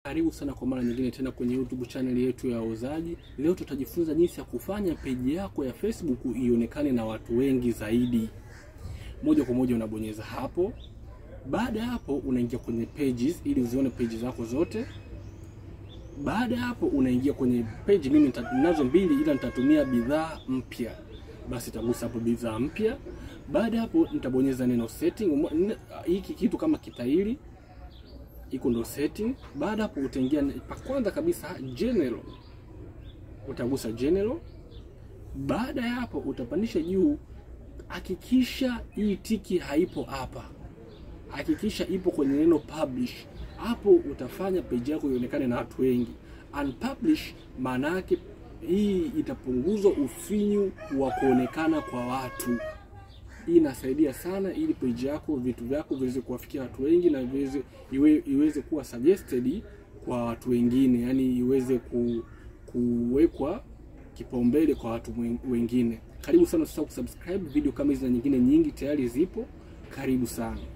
Karibu sana kwa mara nyingine tena kwenye YouTube channel yetu ya Wauzaji. Leo tutajifunza jinsi ya kufanya peji yako ya Facebook ionekane na watu wengi zaidi. Moja kwa moja unabonyeza hapo. Baada ya hapo unaingia kwenye pages ili uzione pages zako zote. Baada ya hapo unaingia kwenye page, mimi ninazo mbili ila nitatumia bidhaa mpya. Basi tagusa hapo bidhaa mpya. Baada ya hapo nitabonyeza neno setting. Hiki kitu kama kitairi iko ndo setting. Baada hapo utaingia pa kwanza kabisa general, utagusa general. Baada ya hapo utapandisha juu, hakikisha hii tiki haipo hapa, hakikisha ipo kwenye neno publish. Hapo utafanya page yako ionekane na watu wengi. Unpublish maana yake hii itapunguzwa ufinyu wa kuonekana kwa watu. Hii inasaidia sana ili page yako vitu vyako viweze kuwafikia watu wengi na viweze iwe, iweze kuwa suggested kwa watu wengine, yani iweze ku, kuwekwa kipaumbele kwa watu wengine. Karibu sana, usisahau kusubscribe. Video kama hizi na nyingine nyingi tayari zipo. Karibu sana.